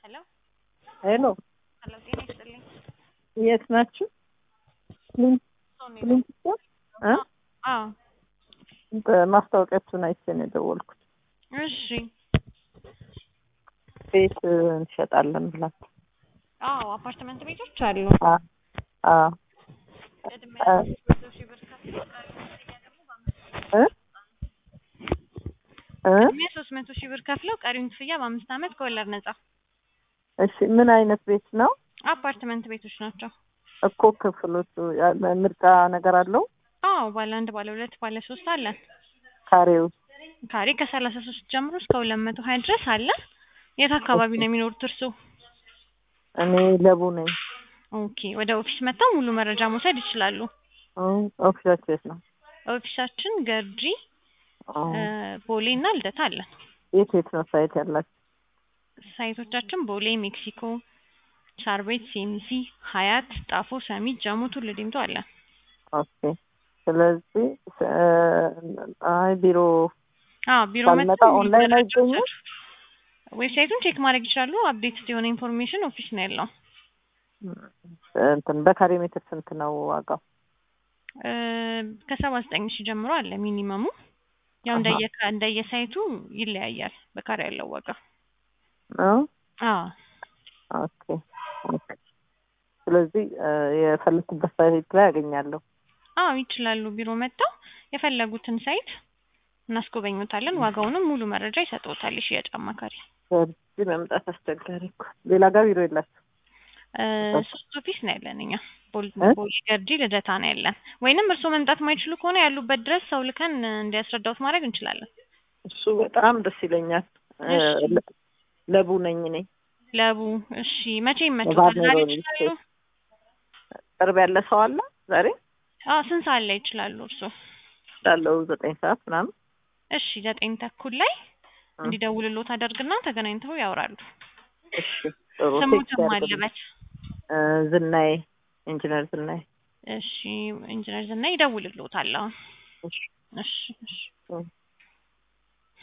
ሄሎ ሄሎ ሄሎ፣ ጤና ይስጥልኝ። የት ናችሁ? ሶኒ ነው። ሊንክስቶን እ አዎ፣ ማስታወቂያችሁን አይቼ ነው የደወልኩት። እሺ። ቤት እንሸጣለን ብላችሁ። አዎ፣ አፓርትመንት ቤቶች አሉ። አ አ ቅድሚያ አ መቶ ሺህ ብር ከፍለው ቀሪውን ክፍያ ደግሞ በአምስት እ እ ቅድሚያ ሶስት መቶ ሺህ ብር ከፍለው ቀሪውን ክፍያ በአምስት ዓመት ከወለድ ነጻ። እሺ ምን አይነት ቤት ነው አፓርትመንት ቤቶች ናቸው። እኮ? ክፍሎቹ ያለ ምርጫ ነገር አለው? አዎ፣ ባለ አንድ፣ ባለ ሁለት፣ ባለ ሶስት አለን። ካሬው ካሬ ከሰላሳ ሶስት ጀምሮ እስከ ሁለት መቶ ሀያ ድረስ አለ። የት አካባቢ ነው የሚኖሩት እርሶ? እኔ ለቡ ነኝ። ኦኬ፣ ወደ ኦፊስ መጥተው ሙሉ መረጃ መውሰድ ይችላሉ። እ ኦፊሳችሁ የት ነው? ኦፊሳችን ገርጂ ኦ፣ እ፣ ቦሌ እና ልደታ አለን። የት የት ነው ሳይት ያላችሁ? ሳይቶቻችን ቦሌ፣ ሜክሲኮ፣ ሳር ቤት፣ ሲኤምሲ፣ ሀያት፣ ጣፎ፣ ሰሚት፣ ጀሞ፣ ቱሉ ዲምቱ አለን። ኦኬ። ስለዚህ እ፣ አይ ቢሮ አዎ ቢሮ ባልመጣ መጥተው ሙሉ ኦንላይን መረጃ አይገኙም? መውሰድ ዌብሳይቱን ቼክ ማድረግ ይችላሉ። አፕዴት የሆነ ኢንፎርሜሽን ኦፊስ ነው ያለው። እንትን በካሬ ሜትር ስንት ነው ዋጋው? እ፣ ከሰባ ዘጠኝ ሺህ ጀምሮ አለ ሚኒመሙ። ያው አሃ። እንደየ እንደየ ሳይቱ ይለያያል በካሬ ያለው ዋጋ። ነው አዎ ኦኬ ኦኬ። ስለዚህ እ፣ የፈለኩበት ሳይት ላይ ያገኛለሁ። አዎ ይችላሉ። ቢሮ መጥተው የፈለጉትን ሳይት እናስጎበኙታለን። ዋጋውንም ሙሉ መረጃ ይሰጡታል የሽያጭ አማካሪ። እዚህ መምጣት አስቸጋሪ እኮ። ሌላ ጋር ቢሮ የላችሁ? እ፣ ሶስት ኦፊስ ነው ያለን እኛ ቦል- እ? ቦሌ፣ ገርጂ፣ ልደታ ነው ያለን። ወይንም እርስዎ መምጣት ማይችሉ ከሆነ ያሉበት ድረስ ሰው ልከን እንዲያስረዳውት ማድረግ እንችላለን። እሱ በጣም ደስ ይለኛል። እ፣ እሺ። ለ- ለቡ ነኝ እኔ። ለቡ እሺ፣ መቼ ይመችዎታል? ዛሬ ባድሜ ይችላሉ? ቅርብ ያለ ሰው አለ ዛሬ? አዎ ስንት ሰዓት ላይ ይችላሉ እርስዎ? ላለው ዘጠኝ ሰዓት ምናምን እሺ ዘጠኝ ተኩል ላይ እ፣ እንዲደውልሎት አደርግና ተገናኝተው ያወራሉ። እሺ ጥሩ። ስሙትም ቴክስት ያድርግልኝ። አለበት። እ፣ ዝናዬ ኢንጂነር ዝናዬ። እሺ ኢንጂነር ዝና ይደውልልዎታል። አሁን እሺ እሺ እሺ እ።